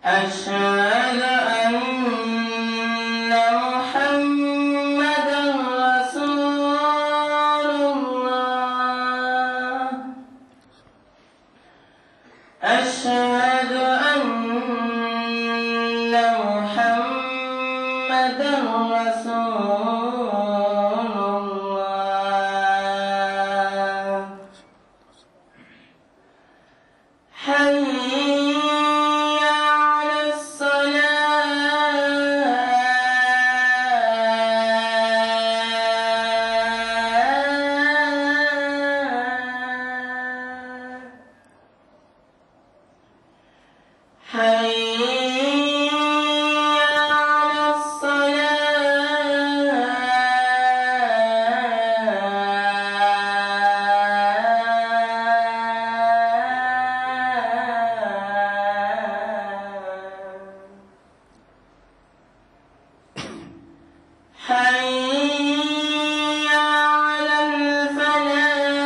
أشهد أن محمدا رسول الله أشهد أن محمدا رسول الله حي على الصلاة حي على الصلاة حي على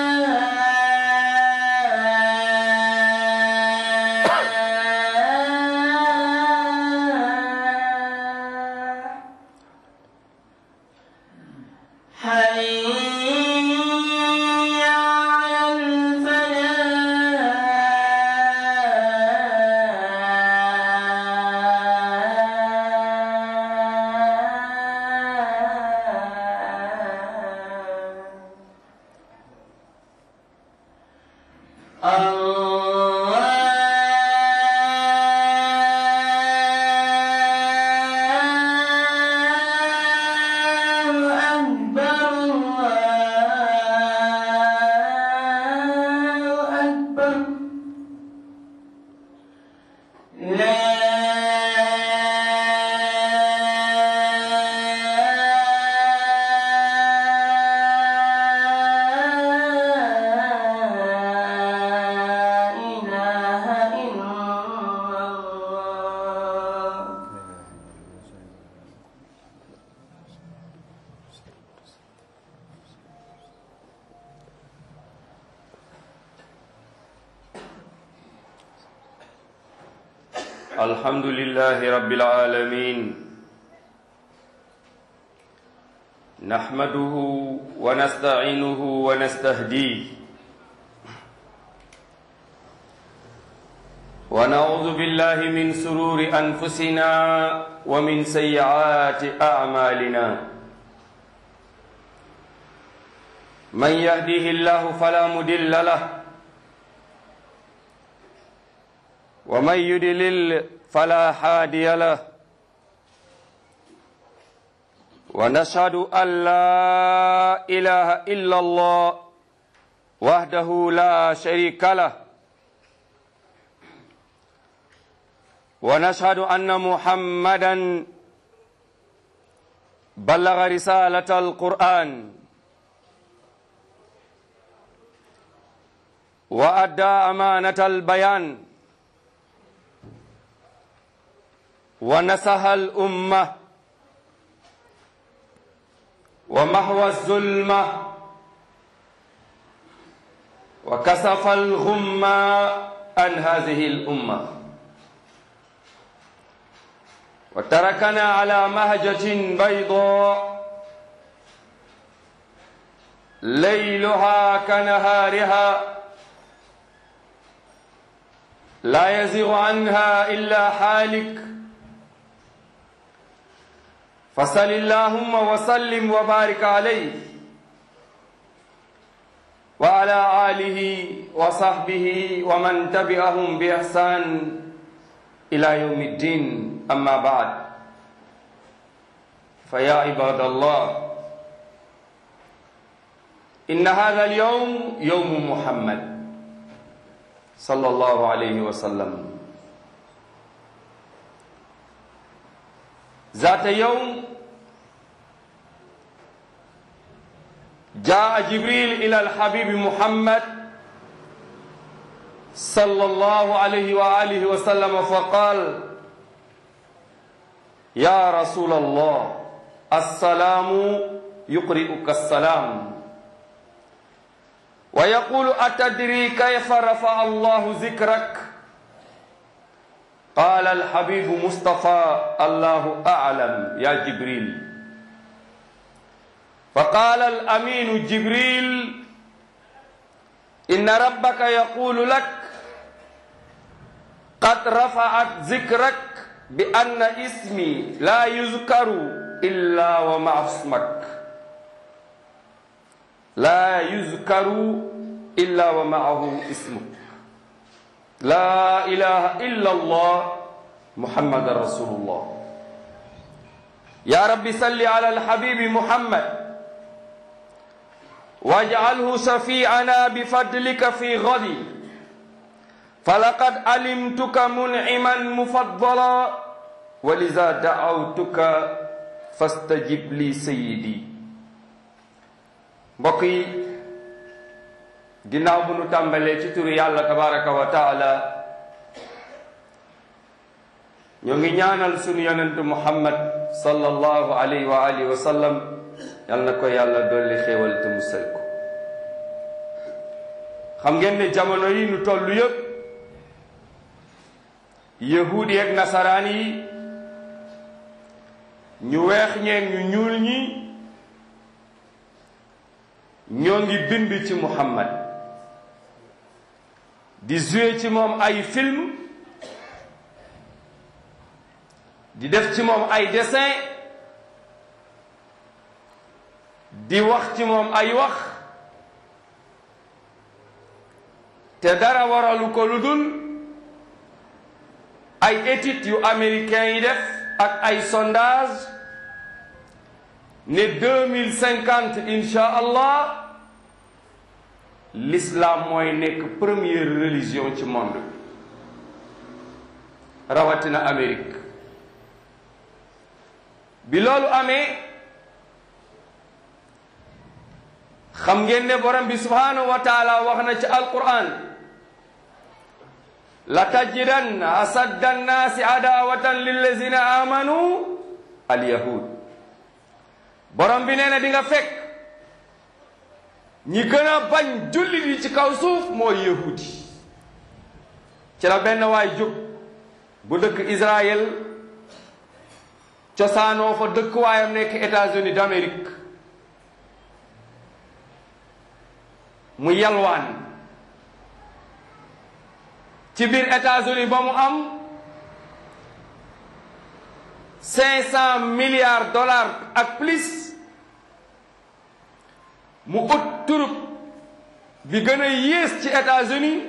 الفلاح حي على الفلاح الله أكبر الله أكبر لا إله إلا الله الحمد لله رب العالمين نحمده ونستعينه ونستهديه ونعوذ بالله من سرور أنفسنا ومن سيئات أعمالنا من يهديه الله فلا مدل له ومن يدلل فلا هادي له ونشهد أن لا إله إلا الله وحده لا شريك له ونشهد أن محمدا بلغ رسالة القرآن وأدى أمانة البيان ونسها الأمة ومحو الظلمة وكسف الغمة عن هذه الأمة وتركنا على مهجة بيضاء ليلها كنهارها لا يزغ عنها إلا حالك فصل اللهم وسلم وبارك عليه وعلى آله وصحبه ومن تبعهم بإحسان إلى يوم الدين أما بعد فيا عباد الله إن هذا اليوم يوم محمد صلى الله عليه وسلم ذات يوم جاء جبريل إلى الحبيب محمد صلى الله عليه وآله وسلم فقال يا رسول الله السلام يقرئك السلام ويقول أتدري كيف رفع الله ذكرك قال الحبيب مصطفى الله أعلم يا جبريل فقال الأمين جبريل إن ربك يقول لك قد رفعت ذكرك بأن اسمي لا يذكر إلا ومع اسمك لا يذكر إلا ومعه اسمك لا إله إلا الله محمد رسول الله يا رب صل على الحبيب محمد واجعله شفيعنا بفضلك في غدي فلقد علمتك منعما مفضلا ولذا دعوتك فاستجب لي سيدي mbokk yi ginnaaw bu nu tàmbalee ci turu yàlla tabaraka wa taala ñoo ngi ñaanal sunu yonentu muhammad sallallahu alayhi wa alihi wa sallam yal na ko yàlla dolli xéewal te musal ko xam ngeen ne jamono yi nu toll yëpp yahuudi ak nasaraan yi ñu weex ñeeg ñu ñuul ñi ñoo ngi bind ci muhammad di jouer ci moom ay film di def ci moom ay dessin di wax ci moom ay wax te dara waralu ko lu dul ay études yu américains yi def ak ay sondage ne deux mille cinquante insha allah l'islam mooy nekk première religion ci monde rawatina Amérique bi loolu amee xam ngeen ne borom bi subhanahu wa taala wax na ci alquran la tajidanna asadda annaasi adawatan lillazina amanu alyahud borom bi nee na di nga fekk ñi gën a bañ jullit yi ci kaw suuf mooy yahudi ci la benn waay jóg bu dëkk Israël cosaanoo fa dëkk waayam nekk États-Unis d'Amérique mu yalwaan ci biir États-Unis ba mu am cinq cent milliards dollars ak plus mu ut turub bi gën a yées ci États-Unis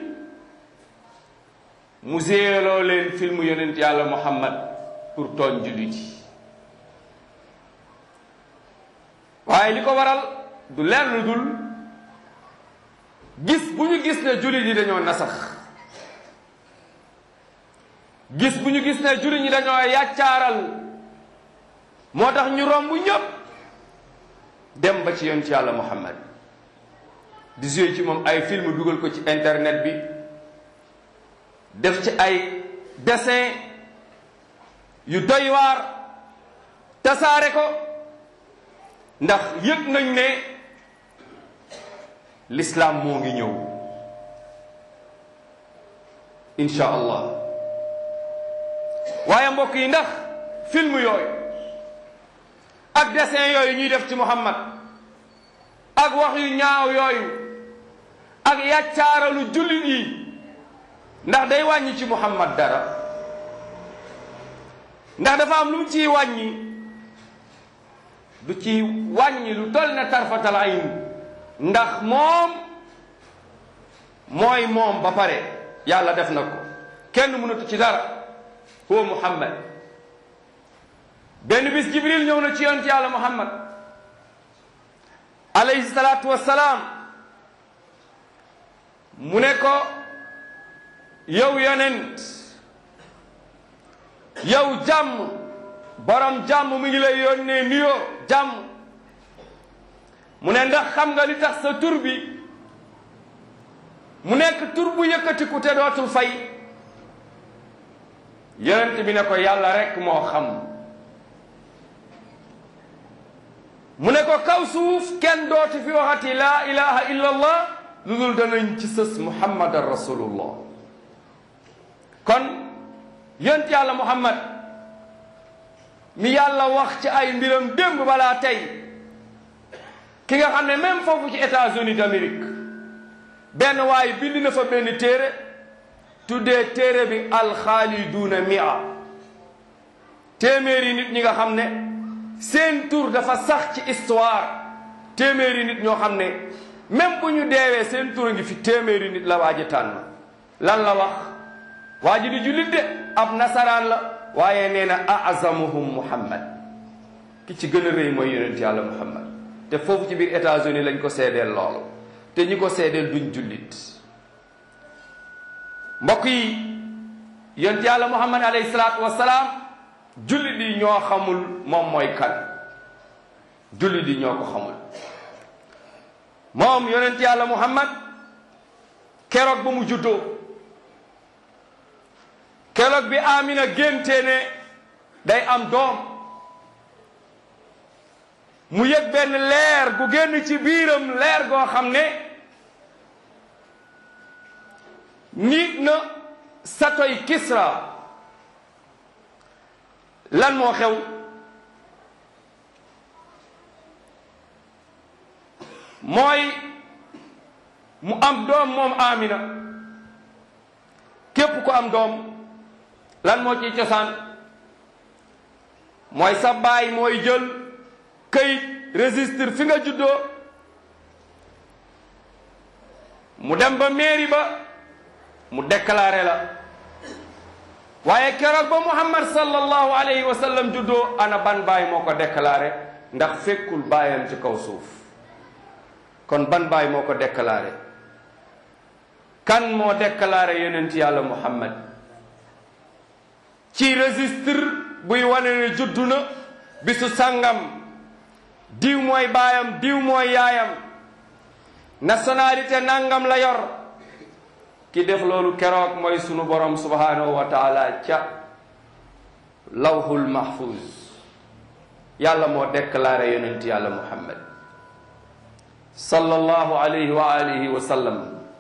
mu séeloo leen film yonent yàlla Muhammad pour tooñ jullit yi waaye li ko waral du leer lu dul gis bu ñu gis ne jullit yi dañoo nasax gis bu ñu gis ne jullit ñi dañoo yàccaaral moo tax ñu romb ñëpp dem ba ci yonent yàlla Muhammad di jouer ci moom ay film dugal ko ci internet bi def ci ay dessin yu doy waar tasaare ko ndax yëg nañ ne l'islam moo ngi ñëw insha allah waaye mbokk yi ndax film yooyu ak dessin yooyu ñuy def ci Muhammad ak wax yu ñaaw yooyu ak yàccaaralu jullit yi ndax day wàññi ci Muhammad dara ndax dafa am lu mu ciy wàññi du ci wàññi lu toll ne tarfatal ayn ndax moom mooy moom ba pare yàlla def na ko kenn mënatu ci dara huwa Muhammad benn bis Jibril ñëw na ci yonent yàlla Muhammad alayhi salaatu wassalaam mu ne ko yow yonent yow jàmm borom jàmm mi ngi lay yónnee nuyoo jàmm mu ne ndax xam nga li tax sa tur bi mu nekk tur bu yëkkatiku te dootul fay yonent bi ne ko yàlla rekk moo xam mu ne ko kaw suuf kenn dooti fi waxati laa ilaha illa allah lu dul danañ ci sës muhammadan rasulullah kon yont yàlla muhammad mi yàlla wax ci ay mbiram démb balaa tey ki nga xam ne même foofu ci États-Unis d'Amérique benn waaye bind na fa benn téere tuddee téere bi alxaaliduuna mia téeméeri nit ñi nga xam ne seen tur dafa sax ci histoire téeméeri nit ñoo xam ne même bu ñu deewee seen tur a ngi fi téeméeri nit la waa ji tànn lan la wax waa ji di jullit de ab nasaraan la waaye nee na azamuhum muhammad ki ci gën a rëy mooy yonent yàlla muhammad te foofu ci biir États-Unis lañ ko seedeel loolu te ñi ko seedeel duñ jullit mbokk yi yonent yàlla muhammad alayhi salaatu wasalaam jullit yi ñoo xamul moom mooy kan jullit yi ñoo ko xamul moom yonent yàlla muhammad keroog ba mu juddoo keroog bi amina génte ne day am doom mu yëg benn leer gu génn ci biiram leer goo xam ne nit na satoy kisra lan moo xew mooy mu am doom moom amina képp ku am doom lan moo ciy cosaan mooy sa baay mooy jël këyit registre fi nga juddoo mu dem ba mairie ba mu déclaré la waaye keroog ba muhammad sallallahu alayhi wa sallam juddoo ana ban baay moo ko déclaré ndax fekkul baayam ci kaw suuf kon ban baay moo ko déclaré kan moo déclaré yonent yàlla muhammad ci registre buy wane ne juddu na bisu sangam diw mooy baayam diw mooy yaayam nationalité nangam la yor ki def loolu keroog mooy sunu borom subhanahu wa taala ca lawhul mahfuz yàlla moo déclaré yonent yàlla muhammad sallallahu alayhi wa alihi wa sallam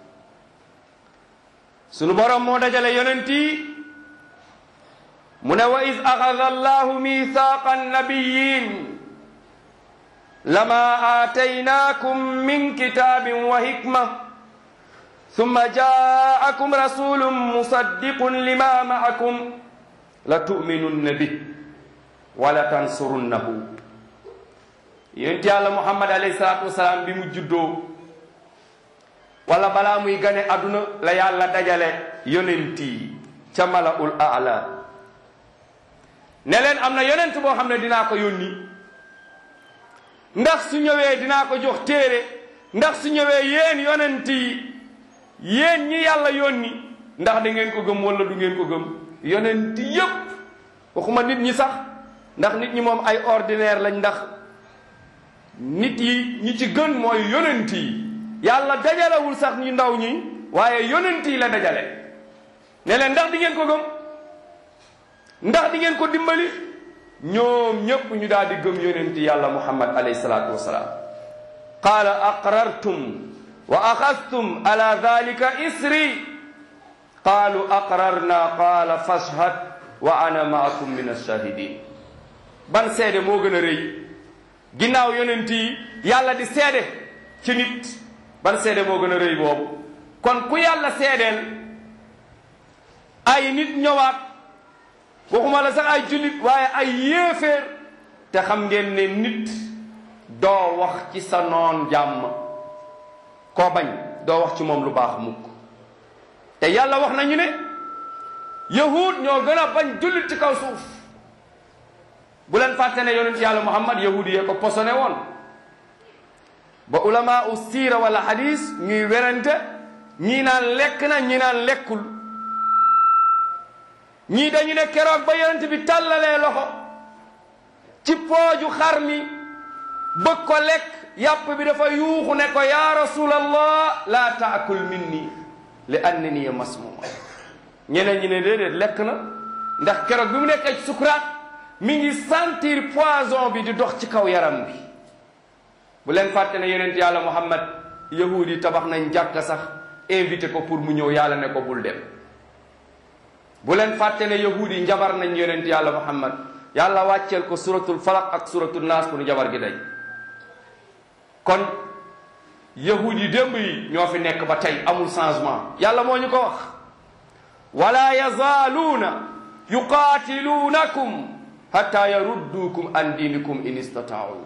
sunu borom moo dajale yonent yi mu ne wa iz axada allahu mithaqa annabiyin lama aataynaakum min kitabin wa hikma thumma jaakum rasulun musaddiqun lima maakum la tuminunna bi wala tansurunnahu yonent yàlla muhammad alayhi salaatu wasalaam bi mu juddoo wala balaa muy gane àdduna la yàlla dajale yonent yi ca malaul aala ne leen am na yonent boo xam ne dinaa ko yónni ndax su ñëwee dinaa ko jox téere ndax su ñëwee yéen yonent yi yéen ñi yàlla yónni ndax da ngeen ko gëm wala du ngeen ko gëm yonent yépp waxuma nit ñi sax ndax nit ñi moom ay ordinaire lañ ndax nit yi ñi ci gën mooy yonent yi yàlla dajalewul sax ñu ndaw ñi waaye yonent yi la dajale ne leen ndax di ngeen ko gëm ndax di ngeen ko dimbali ñoom ñépp ñu daal di gëm yonent yàlla muhammad alayhi salaatu wasalaam qaala aqrartum wa axastum ala dalika isri qaalu aqrarna qaala fashhad wa ana maakum min alshahidin ban seede moo gën a rëy ginnaaw yonent yi yàlla di seede ci nit ban seede moo gën a rëy boobu kon ku yàlla seedeel ay nit ñëwaat waxuma la sax ay jullit waaye ay yéeféer te xam ngeen ne nit doo wax ci sa noon jàmm koo bañ doo wax ci moom lu baax mukk te yàlla wax nañu ne yahud ñoo gën a bañ jullit ci kaw suuf bu leen fàtte ne yonent yàlla muhammad yahud yee ko posone woon ba ulama u siira wala hadis ñuy werante ñii naan lekk na ñii naan lekkul ñii dañu ne keroog ba yonent bi tàllalee loxo ci pooju xar mi bëgg ko lekk yàpp bi dafa yuuxu ne ko ya rasulallah la taakul minni li annani masmuma ñeneen ñi ne déedéet lekk na ndax keroog bi mu nekkee ci sukuraat mi ngi sentir poison bi di dox ci kaw yaram bi bu leen fàtte ne yonent yàlla muhammad yahudi yi tabax nañ jàkka sax invité ko pour mu ñëw yàlla ne ko bul dem bu leen fàtte ne yahud yi njabar nañ yonent yàlla muhammad yàlla wàcceel ko suratul falaq ak suratul naas pour njabar gi day kon yahud yi démb yi ñoo fi nekk ba tey amul changement yàlla moo ñu ko wax wala yazaaluuna yuqaatiluunakum hatta yarudduukum an diinikum in istataau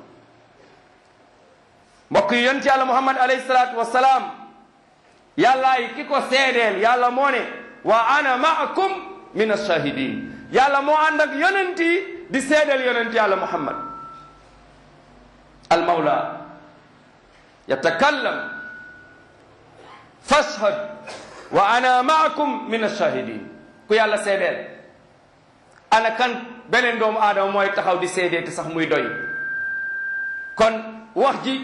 mbokk yi yonent yàlla muhammad alayhi salaatu wasalaam yàllaay ki ko seedeel yàlla moo ne wa ana maakum min ashahidin yàlla moo ànd ak yonent yi di seedeel yonent yàlla muhammad almawla yatakallam fashhad wa ana maakum min ashahidin ku yàlla seedeel ana kan beneen doomu aadama mooy taxaw di seedee te sax muy doy kon wax ji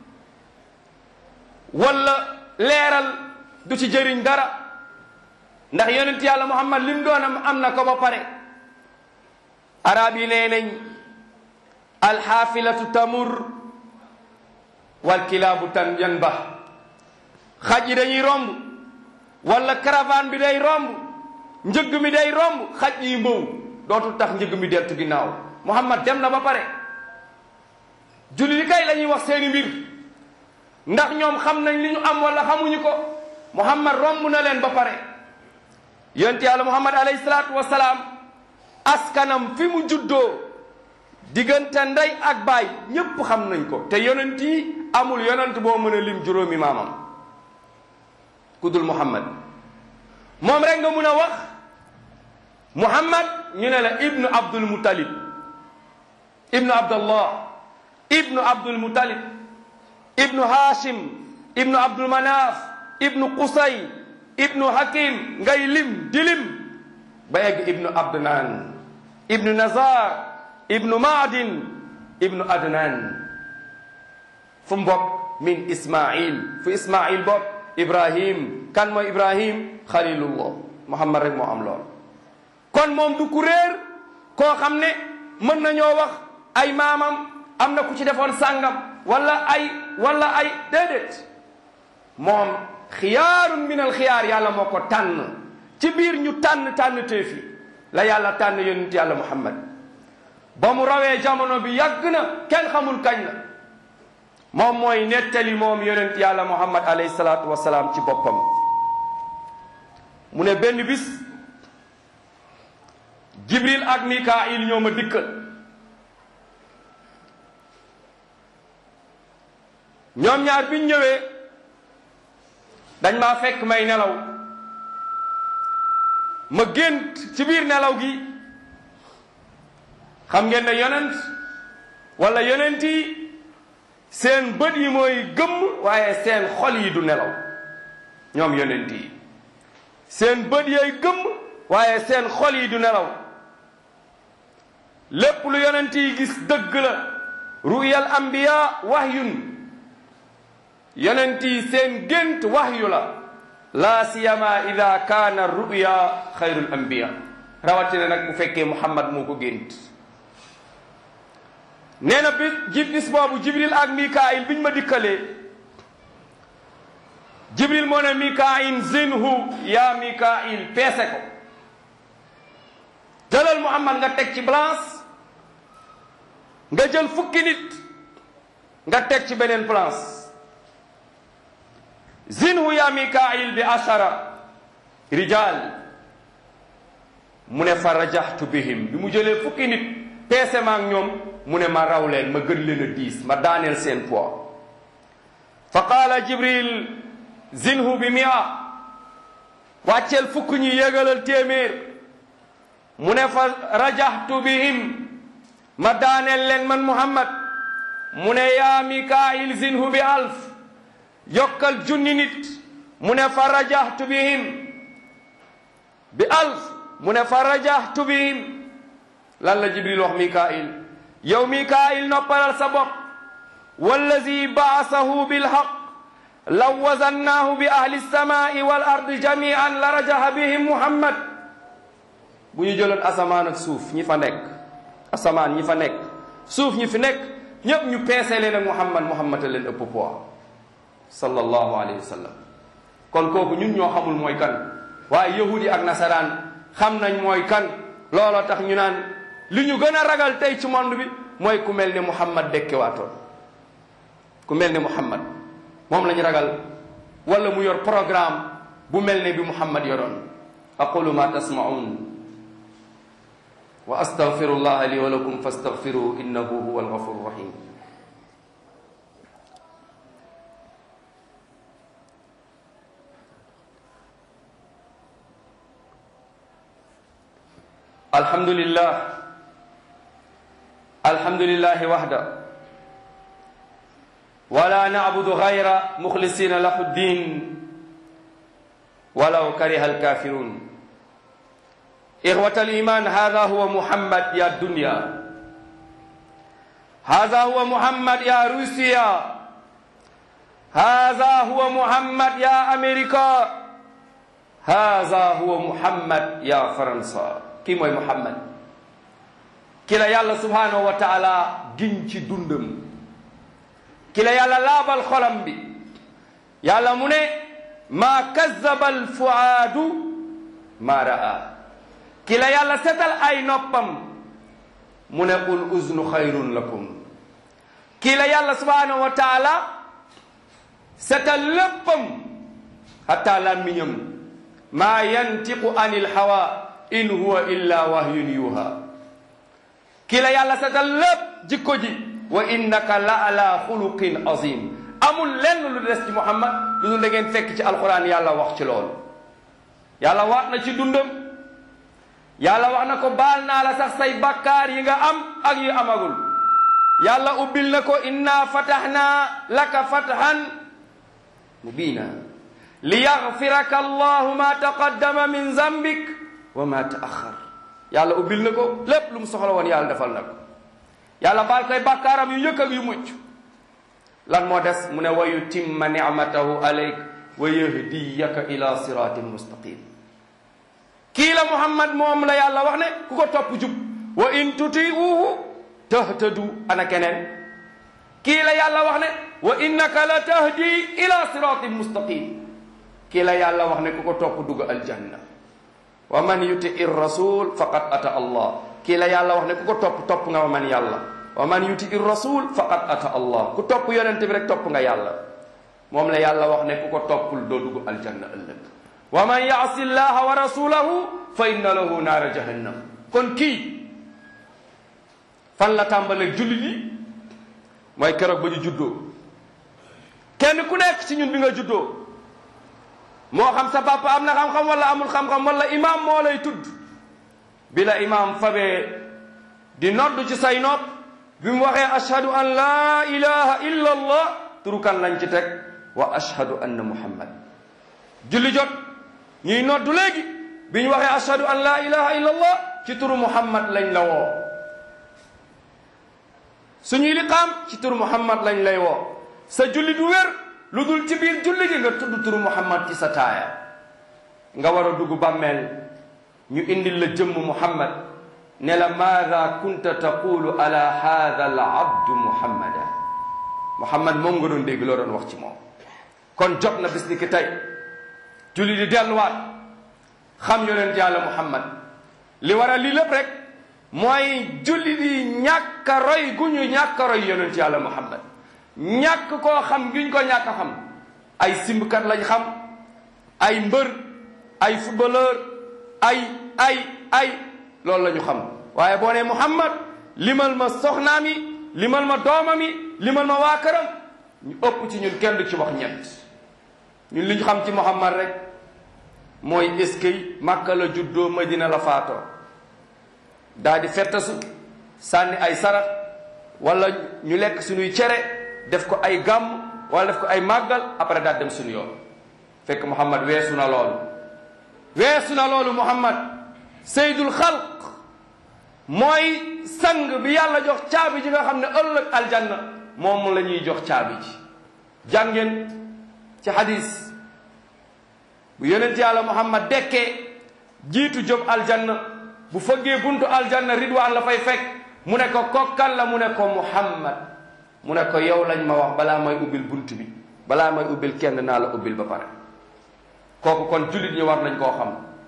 wala leeral du ci jëriñ dara ndax yonent yàlla muhammad lim doonam am na ko ba pare arab yi nee nañ alxaafilatu tamur wal kilaabu tan yanba xaj yi dañuy romb wala caravane bi day romb njëgg mi day romb xaj yi mbow dootul tax njëgg mi deltu ginnaaw muhammad dem na ba pare julli li kay la ñuy wax seeni mbir ndax ñoom xam nañ li ñu am wala xamuñu ko muhammad romb na leen ba pare yonent yàlla muhammad alayhi salaatu wasalaam askanam fi mu juddoo diggante ndey ak baay ñépp xam nañ ko te yonent yi amul yonent boo mën a lim juróomi maamam ku dul muhammad moom rek nga mun a wax muhammad ñu ne la ibnu abdul muttalib ibnu abdallah ibnu abdul muttalib ibnu hashim ibnu abdul manaf ibnu qusay ibnu hakim ngay lim di lim ba egg ibnu abdnan ibnu nazar ibnu maadin ibnu adnan fu mbokk min ismail fu ismail bokk ibrahim kan mooy ibrahim xalilullah muhammad rek moo am lool kon moom du ku réer koo xam ne mën nañoo wax ay maamam am na ku ci defoon sàngam wala ay wala ay déedéet moom xiyaarun min al xiyaar yàlla moo ko tànn ci biir ñu tànn tànn teefi la yàlla tànn yonent yàlla muhammad ba mu rawee jamono bi yàgg na kenn xamul kañ la moom mooy nettali moom yonent yàlla muhammad alayhi salaatu wasalaam ci boppam mu ne benn bis jibril ak mikail ñoo ma dikkal ñoom ñaar biñ ñëwee dañ maa fekk may nelaw ma gént ci biir nelaw gi xam ngeen ne yonent wala yonent yi seen bët yi mooy gëmm waaye seen xol yi du nelaw ñoom yonent yi seen bët yooy gëmm waaye seen xol yi du nelaw lépp lu yonent yi gis dëgg la ruyal anbiya wahyun yonent yi seen gént wahyu la laa siyama ida kaana ruya xayrul anbiya rawatina nag bu fekkee muhammad moo ko gént nee na bis jib bis boobu jibril ak mikail biñ ma dikkalee jibril moo ne mikail zinhu ya mikail peese ko jëlal muhammad nga teg ci balance nga jël fukki nit nga teg ci beneen balance zinhu ya mikail bi ashara rijal mu ne fa rajaxtu bihim bi mu jëlee fukki nit peese ma ak ñoom mu ne ma raw leen ma gën leen a diis ma daaneel seen poids fa qaala jibril zinhu bi mia wàcceel fukk ñi yégalal téeméer mu ne fa rajaxtu bihim ma daaneel leen man muhammad mu ne yaa mikail zinhu bi alf yokkal junni nit mu ne fa rajaxtu bihim bi alf mu ne fa rajaxtu bihim lan la jibril wax mikail yow mikail noppalal sa bopp wallazi baasahu bilhaq law wazannaahu bi ahli lsamai wal ardi jamian la rajaha bihim muhammad bu ñu jëloon asamaan ak suuf ñi fa nekk asamaan ñi fa nekk suuf ñi fi nekk ñépp ñu peese leen ak muhammad muhammad a leen ëpp poids sallallahu alayhi wa sallam kon kooku ñun ñoo xamul mooy kan waaye yahudi ak nasaraan xam nañ mooy kan looloo tax ñu naan li ñu gën a ragal tey ci monde bi mooy ku mel ni Muhammad dekkewaatoon ku mel ni Muhammad moom la ñu ragal wala mu yor programme bu mel ne bi Muhammad yoroon aqulu ma tasmaun wa astaghfirullah li wa lakum fastaghfiruhu innahu huwa alghafur rahim alhamdulillah alhamdulillah wahda wala na'budu ghayra mukhlisina lahu ddin ولو كره الكافرون إخوة الإيمان هذا هو محمد يا الدنيا هذا هو محمد يا روسيا هذا هو محمد يا أمريكا هذا هو محمد يا فرنسا كي موي محمد كلا يالا سبحانه وتعالى جنشي دندم كلا يالا لابال خلم بي يالا مني maa kazaba alfuaadu maa raa ki la yàlla setal ay noppam mu ne ul uznu xayrun lakum ki la yàlla subhanahu wa taala setal léppam hatta làmmiñam maa yantiqu anil hawa in huwa illa wahyun yuha ki la yàlla setal lépp jikko ji wa innaka la ala xuluqin azim amul lenn lu des ci muhammad lu dul da ngeen fekk ci alquran yàlla wax ci loolu yàlla wax na ci dundam yàlla wax na ko baal naa la sax say bakkaar yi nga am ak yu amagul yàlla ubbil na ko inna fatahna laka fathan mubina li yaxfiraka allahu ma taqaddama min zambik wa ma taaxar yàlla ubbil na ko lépp lu mu soxla woon yàlla defal na ko yàlla baal koy bakkaaram yu njëkk ak yu mucc lan moo des mu ne wa yutimma nicmatahu alayk wa yahdiyaka ila siratin mustaqim kii la muhammad moom la yàlla wax ne ku ko topp jub wa in tutiuhu tahtadu ana keneen kii la yàlla wax ne wa innaka la tahdi ila siratin mustaqim kii la yàlla wax ne ku ko topp dugg aljanna wa man yuti rasul faqad ata allah kii la yàlla wax ne ku ko topp topp nga wa man yàlla wa man yuti ir rasul faqad ata allah ku topp yonent bi rek topp nga yàlla moom la yàlla wax ne ku ko toppul doo dugg aljanna ëllëg wa man yaasi llaha wa rasulahu fa inna lahu naara jahannam kon kii fan la tàmbaleeg jullit yi mooy keroog ba ñu juddoo kenn ku nekk ci ñun bi nga juddoo moo xam sa papa am na xam-xam wala amul xam-xam wala imaam moo lay tudd bi la imaam fabee di nodd ci say nopp bi mu waxee ashhadu an laa ilaha illa allah turu kan lañ ci teg wa ashhadu anna muhammad julli jot ñuy noddu léegi bi ñu waxee ashhadu an laa ilaha illa allah ci turu muhammad lañ la woo suñuy liqaam ci turu muhammad lañ lay woo sa julli du wér lu dul ci biir julli gi nga tudd turu muhammad ci sa taaya nga war a dugg bàmmeel ñu indil la jëmm muhammad ne la maada kunta taqulu ala hada al abdu muhammada muhammad moom nga doon dégg loo doon wax ci moom kon jot na bis ni ki tey julli di delluwaat xam yonent yàlla muhammad li waral lii lépp rek mooy julli di ñàkk a roy gu ñu ñàkk a roy yonent yàlla muhammad ñàkk koo xam giñ ko ñàkk a xam ay simbkat lañ xam ay mbër ay footballeur ay ay ay loolu la ñu xam waaye boo nee muhammad limal ma soxnaam yi limal ma doomam yi limal ma waa këram ñu ëpp ci ñun kenn du ci wax ñett ñun li ñu xam ci muhammad rek mooy eskay màkka la juddoo madina la faatoo daa di fettasu sànni ay sarax wala ñu lekk suñuy cere def ko ay gàmm wala def ko ay màggal après daal dem suñu yoon fekk muhammad weesu na loolu weesu na loolu muhammad seydul xalq mooy sang bi yàlla jox caabi ji nga xam ne ëllëg aljanna moom la ñuy jox caabi ji jàngeen ci hadis bu yonent yàlla muhammad dekkee jiitu jóg aljanna bu fëggee buntu aljanna ridwaan la fay fekk mu ne ko kokkan la mu ne ko muhammad mu ne ko yow lañ ma wax balaa may ubbil bunt bi balaa may ubbil kenn naa la ubbil ba pare kooku kon jullit ñi war nañ koo xam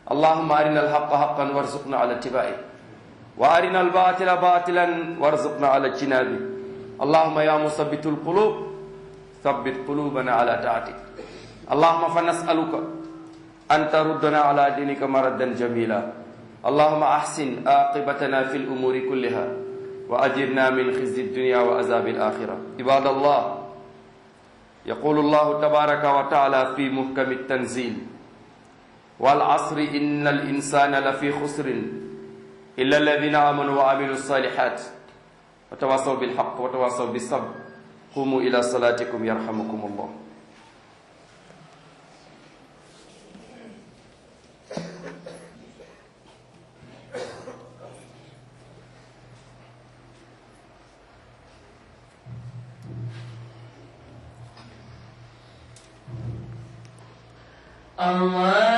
اللهم أرنا الحق حقا وارزقنا على اتباعه وأرنا الباطل باطلا وارزقنا على اجتنابه اللهم يا مثبت القلوب ثبت قلوبنا على طاعتك اللهم فنسألك أن تردنا على دينك مردا جميلا اللهم أحسن عاقبتنا في الأمور كلها وأجرنا من خزي الدنيا وعذاب الآخرة عباد الله يقول الله تبارك وتعالى في محكم التنزيل والعصر إن الإنسان لفي خسر إلا الذين آمنوا وعملوا الصالحات وتواصوا بالحق وتواصوا بالصبر قوموا إلى صلاتكم يرحمكم الله الله